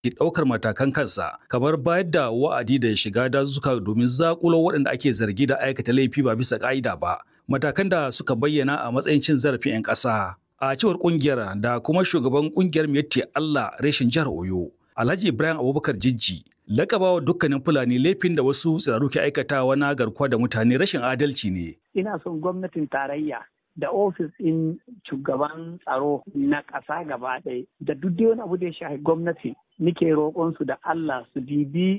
ke ɗaukar matakan kansa kamar bayar da wa'adi da shiga dazuka domin zakulo waɗanda ake zargi da aikata laifi ba bisa ƙa'ida ba matakan da suka bayyana a matsayin cin zarafin 'yan ƙasa a cewar ƙungiyar da kuma shugaban ƙungiyar Miyatti Allah reshen jihar Oyo Alhaji Ibrahim Abubakar Jijji lakabawa dukkanin Fulani laifin da wasu tsiraru ke aikatawa na garkuwa da mutane rashin adalci ne. Ina son gwamnatin tarayya da ofis ɗin shugaban tsaro na ƙasa gaba ɗaya da duk wani abu da ya shafi gwamnati nike roƙon su da Allah su dibi